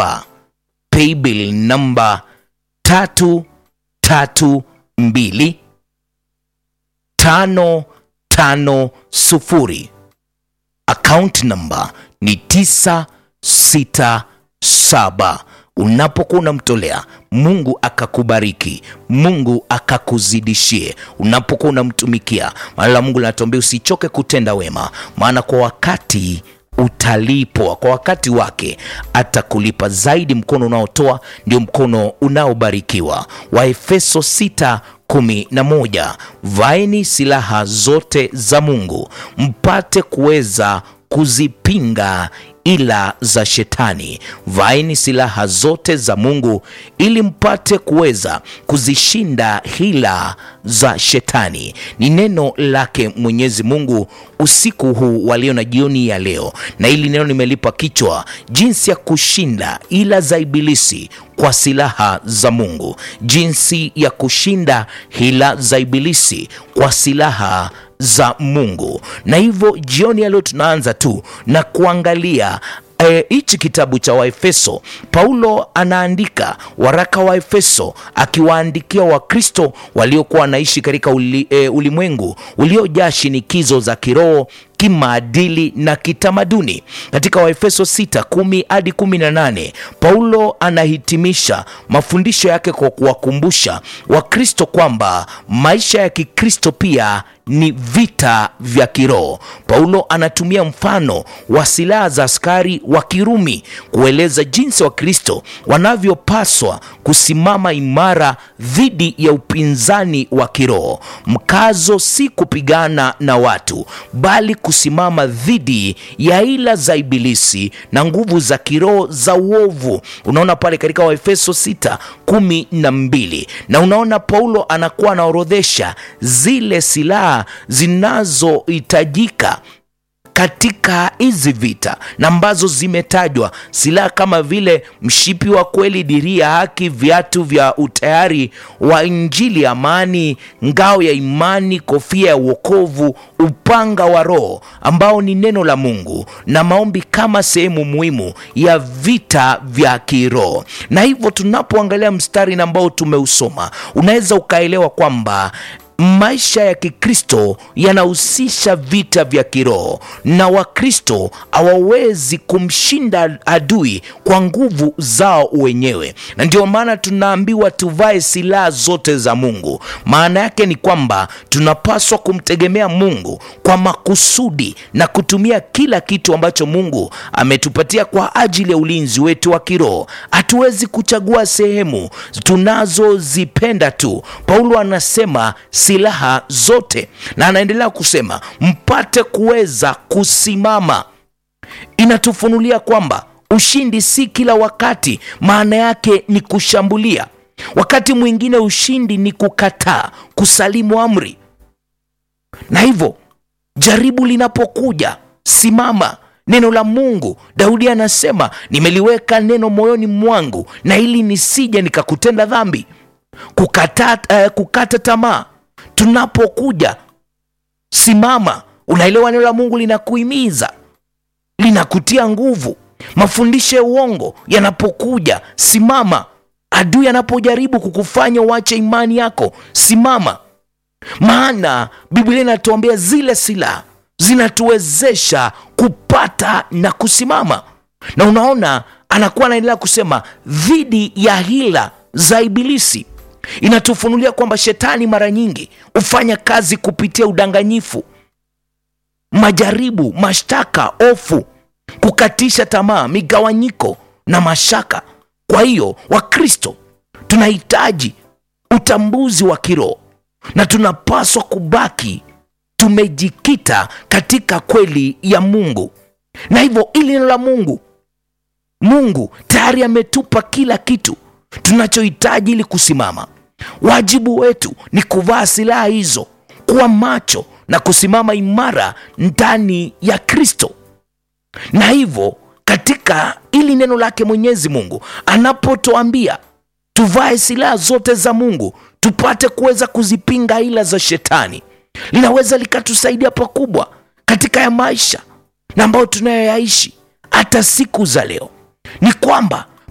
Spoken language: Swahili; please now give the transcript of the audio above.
saba paybill namba tatu tatu mbili tano tano sufuri account namba ni tisa sita saba unapokuwa unamtolea mungu akakubariki mungu akakuzidishie unapokuwa unamtumikia maana la mungu linatuambia usichoke kutenda wema maana kwa wakati utalipwa kwa wakati wake atakulipa zaidi mkono unaotoa ndio mkono unaobarikiwa waefeso 6 kumi na moja vaeni silaha zote za mungu mpate kuweza kuzipinga ila za shetani vaeni silaha zote za mungu ili mpate kuweza kuzishinda hila za shetani ni neno lake mwenyezi mungu usiku huu walio na jioni ya leo na hili neno nimelipa kichwa jinsi ya kushinda ila za ibilisi kwa silaha za mungu jinsi ya kushinda hila za ibilisi kwa silaha za mungu na hivyo jioni ya leo tunaanza tu na kuangalia hichi e, kitabu cha waefeso paulo anaandika waraka wa efeso akiwaandikia wakristo waliokuwa wanaishi katika uli, e, ulimwengu uliojaa shinikizo za kiroho kimaadili na kitamaduni katika waefeso 6 10 hadi 18 paulo anahitimisha mafundisho yake kwa kuwakumbusha wakristo kwamba maisha ya kikristo pia ni vita vya kiroho paulo anatumia mfano wa silaha za askari wa kirumi kueleza jinsi wakristo wanavyopaswa kusimama imara dhidi ya upinzani wa kiroho mkazo si kupigana na watu bali kusimama dhidi ya ila za ibilisi na nguvu za kiroho za uovu unaona pale katika waefeso 6 kumi na mbili na unaona paulo anakuwa anaorodhesha zile silaha zinazohitajika katika hizi vita na ambazo zimetajwa silaha kama vile mshipi wa kweli diria haki viatu vya utayari wa injili amani ngao ya imani kofia ya uokovu upanga wa roho ambao ni neno la mungu na maombi kama sehemu muhimu ya vita vya kiroho na hivyo tunapoangalia mstari na ambao tumeusoma unaweza ukaelewa kwamba maisha ya kikristo yanahusisha vita vya kiroho na wakristo hawawezi kumshinda adui kwa nguvu zao wenyewe na ndio maana tunaambiwa tuvae silaha zote za mungu maana yake ni kwamba tunapaswa kumtegemea mungu kwa makusudi na kutumia kila kitu ambacho mungu ametupatia kwa ajili ya ulinzi wetu wa kiroho hatuwezi kuchagua sehemu tunazozipenda tu paulo anasema silaha zote na anaendelea kusema mpate kuweza kusimama inatufunulia kwamba ushindi si kila wakati maana yake ni kushambulia wakati mwingine ushindi ni kukataa kusalimu amri na hivyo jaribu linapokuja simama neno la mungu daudi anasema nimeliweka neno moyoni mwangu na ili nisije nikakutenda dhambi kukata, uh, kukata tamaa tunapokuja simama unaelewa neno la mungu linakuhimiza linakutia nguvu mafundisho ya uongo yanapokuja simama adui anapojaribu kukufanya uache imani yako simama maana biblia inatuambia zile silaha zinatuwezesha kupata na kusimama na unaona anakuwa anaendelea kusema dhidi ya hila za ibilisi inatufunulia kwamba shetani mara nyingi hufanya kazi kupitia udanganyifu majaribu mashtaka ofu kukatisha tamaa migawanyiko na mashaka kwa hiyo wakristo tunahitaji utambuzi wa kiroho na tunapaswa kubaki tumejikita katika kweli ya mungu na hivyo ili neno la mungu mungu tayari ametupa kila kitu tunachohitaji ili kusimama wajibu wetu ni kuvaa silaha hizo kuwa macho na kusimama imara ndani ya kristo na hivyo katika ili neno lake mwenyezi mungu anapotuambia tuvae silaha zote za mungu tupate kuweza kuzipinga ila za shetani linaweza likatusaidia pakubwa katika ya maisha na ambayo tunayoyaishi hata siku za leo ni kwamba